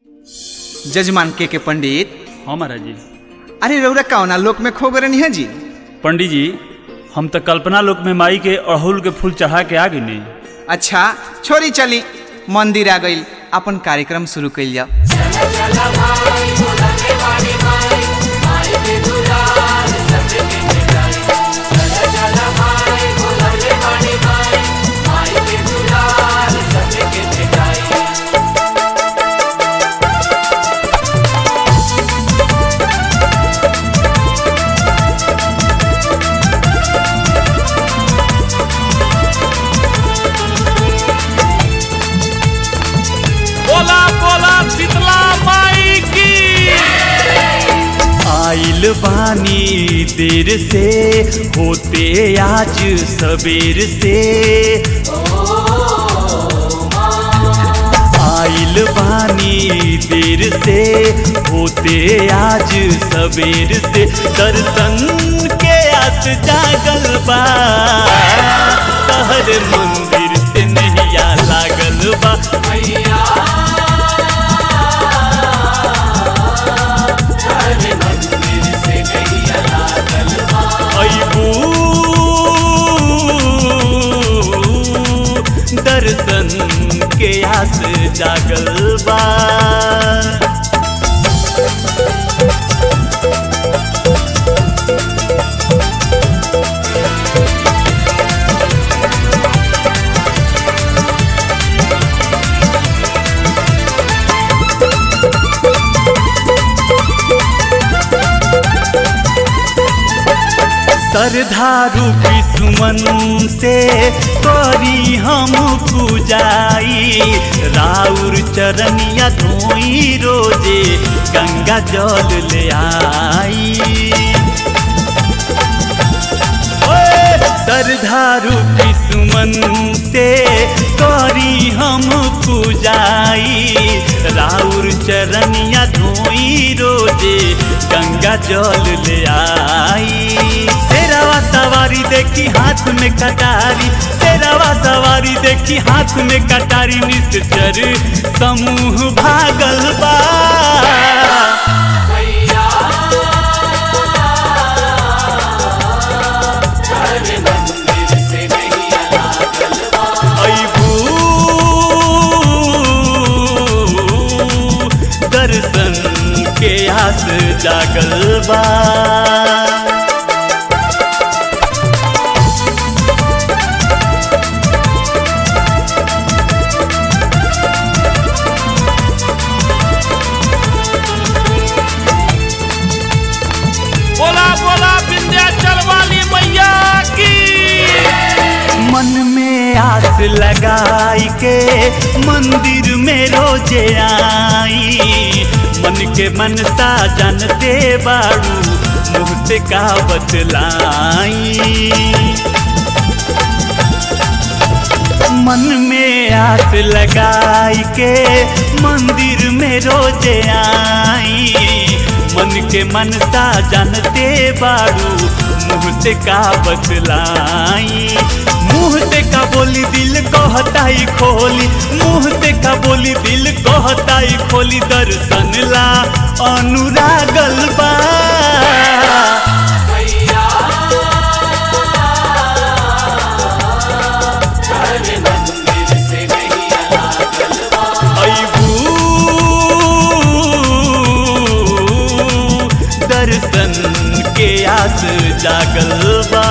जजमान के के पंडित हाँ महाराज जी अरे रौरा कौना लोक में खो गए है जी पंडित जी हम तो कल्पना लोक में माई के अड़हुल के फूल चढ़ा के आ गई अच्छा छोरी चली मंदिर आ गई अपन कार्यक्रम शुरू कैल जाओ बोला बोला शीतला माई की आइल बानी देर से होते आज सबेर से आइल बानी देर से होते आज सबेर से दर्शन के आस जागल बा तहर मंदिर से नैया लागल बा अबू दर्शन के आस जागल बा सरधारू विसुमन से करी हम पूजाई राउर चरनिया धोई रोजे गंगा जल ले आई ओए, सरधारू विसुमन से करी हम पूजाई राउर चरनिया धोई रोजे गंगा जल ले आई तेरावा सवारी देखी हाथ में कटारी तेरावा सवारी देखी हाथ में कटारी निश्चर समूह भागल बा अबू दर्शन के आस जागल बा बोला बोला विंध्याचल वाली मैया की मन में आस लगाई के मंदिर में रोजे आई मन के मनसा जानते बाड़ू मुँह से का बतलाई मन में आस लगाई के मंदिर में रोजे आई मन के मनसा जानते बाड़ू मुँह से का बतलाई मुँह से का बोली दिल कहताई खोली मुँह से का बोली दिल कहताई खोली दर्शन ला अनुरागल बा अबू दर्शन के आस जागल बा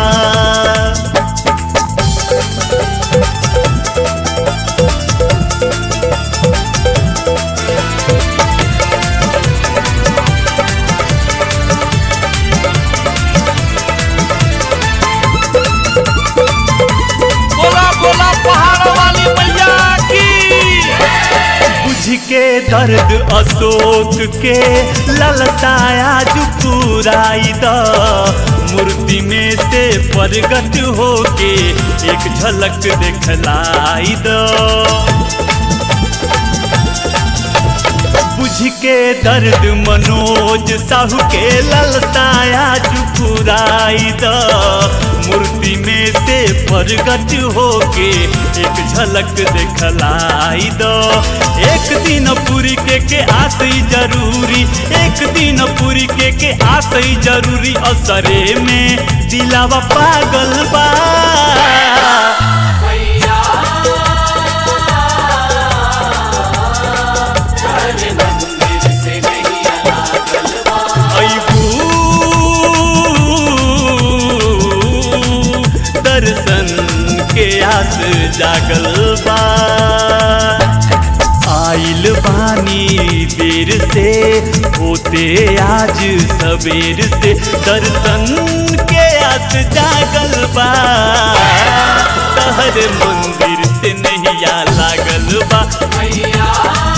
बोला बोला पहाड़ वाली मैया की बुझ के दर्द अशोक के ललताया जुपुराई द मूर्ति में से प्रगट होके एक झलक देखलाई द बुझ बुझ के दर्द मनोज साहू के ललसाया चुपुराई द मूर्ति में से प्रगट होके एक झलक देखलाई द एक दिन पूरी के के आसई जरूरी एक दिन पूरी के के आसई जरूरी असरे में दिलावा पागल बा अबू दर्शन के आस जागल बा आइल बानी देर से होते आज सवेर से दर्शन के आस जागल बा तहर मंदिर से नैया लागल बा